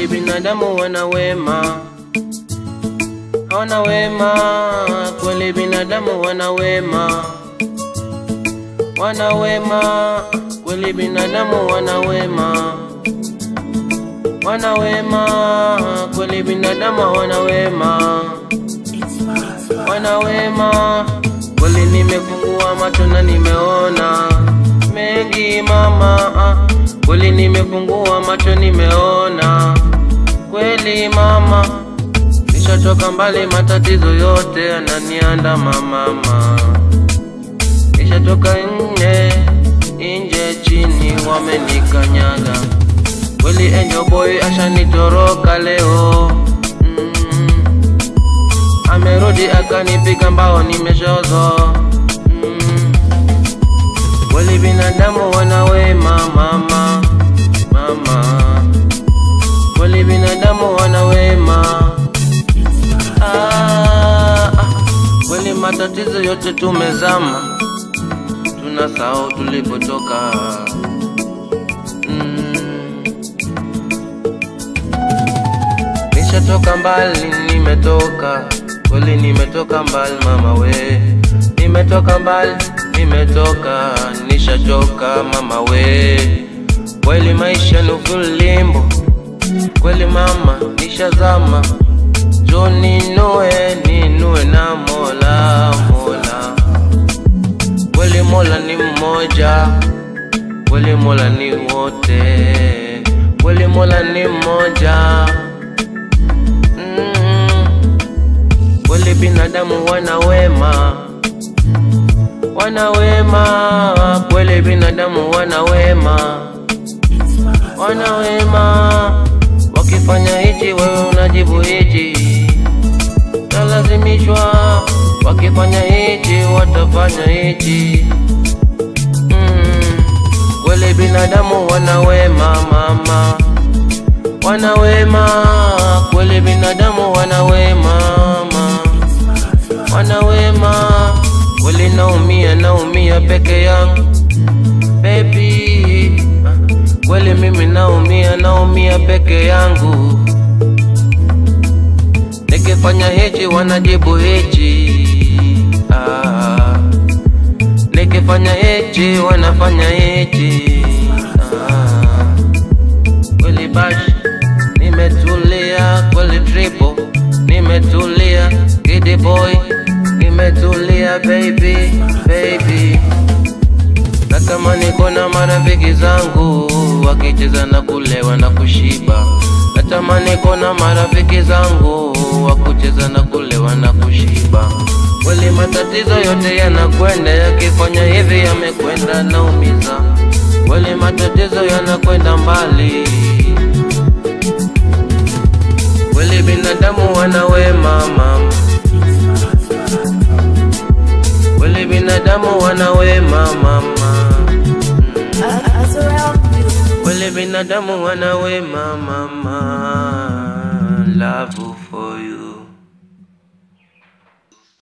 kweli binadamu wana wema, wana wema, kweli binadamu wana wema, wana wema, kweli binadamu wana wema, wana wema, kweli binadamu wana wema, wana wema, kweli nimefungua macho na nimeona mengi mama, ah, kweli nimefungua macho nimeona kweli mama, nishatoka mbali, matatizo yote yananiandama mama, nishatoka nje nje, chini wamenikanyaga kweli, Angel Boy ashanitoroka leo mm. Amerudi akanipiga mbao, nimeshozo mm. Kweli binadamu wana wema mama, mama, kweli binadamu wana wema ah, ah. Kweli matatizo yote tumezama, tunasahau tulipotoka mm. Nishatoka mbali, nimetoka kweli, nimetoka mbali mama we, nimetoka mbali, nimetoka, nishachoka mama we, kweli maisha ni ulimbo, kweli mama, nishazama, jo ninue, ninue na Mola, Mola, kweli Mola ni mmoja, kweli Mola ni wote, kweli Mola ni mmoja mm. Kweli binadamu wana wema, wana wema, kweli binadamu wana wema, wana wema. Wakifanya hichi wewe unajibu hichi, talazimishwa. Wakifanya hichi watafanya hichi mm. Kweli binadamu wana wema mama, wana wema, kweli binadamu wana wema mama wana wema, kweli naumia, naumia peke yangu baby, kweli mimi naumia, naumia peke yangu. Nikifanya hichi wanajibu hichi, ah. Nikifanya hichi wanafanya hichi, ah. Kweli bash, nimetulia, kweli triple, nimetulia, giddy boy, nimetulia baby, baby. Natamani kuona marafiki zangu wakicheza na kulewa na kushiba. Natamani kuona marafiki zangu wakucheza na kulewa na kushiba. Kweli matatizo yote yanakwenda, yakifanya hivi yamekwenda naumiza. Kweli matatizo yanakwenda mbali. Kweli binadamu wana wema mama, kweli binadamu wana wema mama, Azrael Music. kweli binadamu wana wema mama, love for you.